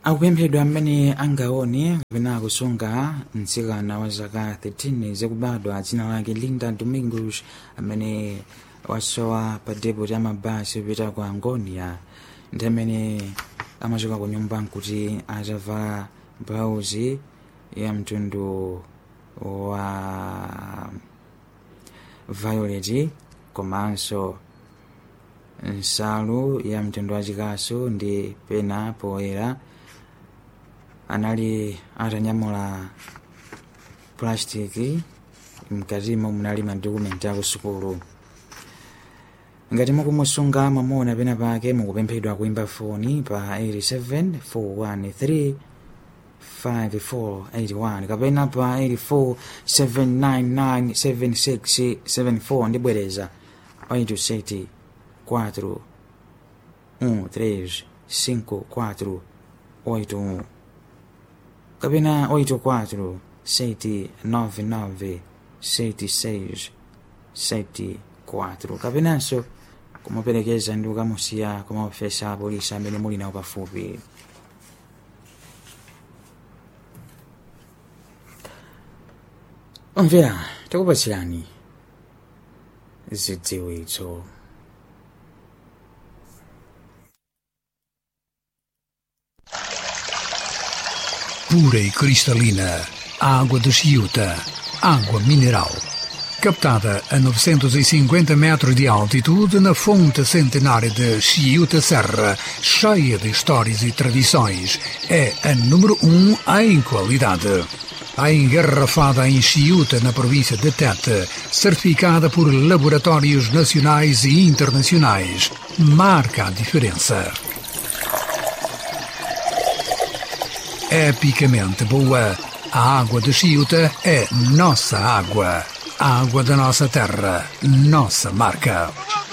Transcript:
akupemphedwa amene angaone kapena akusunga mtsikana wa zaka 13 zakubadwa dzina lake linda domingos amene wasowa pa depot ya mabasi opita ku angonia ndi amene amachoka ku nyumba nkuti atavala blauzi ya mtundu wa violet komanso nsalu ya mtundu wachikasu ndi pena poyera anali atanyamula plastiki mkatimo munali madokumenti aku sukulu ngati mukumusunga mwamona pena pake mukupemphedwa kuimba foni pa 87 413 5481 kapena pa 84 799 7674 ndibwereza 87 4 1 3 5 4 8 kapena 84 7 99 76 74 kapenanso kumuperekeza ndi kukamusiya kumaofesa a polisi amene muli nawo pafupi omvera tikupatsirani zidziwitso pura e cristalina, água de Chiuta, água mineral. Captada a 950 metros de altitude na fonte centenária de Chiuta Serra, cheia de histórias e tradições, é a número um em qualidade. A engarrafada em Chiuta, na província de Tete, certificada por laboratórios nacionais e internacionais, marca a diferença. epicamente boa. A água de Chiuta é nossa água. A água da nossa terra, nossa marca.